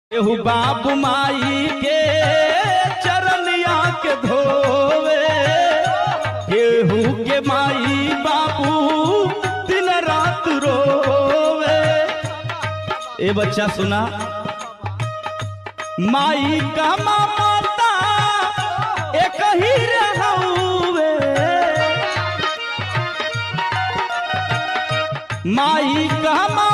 केहू बाप माई के चरनिया के धोवे केहू के माई बाबू दिन रात रोवे ए बच्चा सुना माई का माता एक ही रहउवे माई का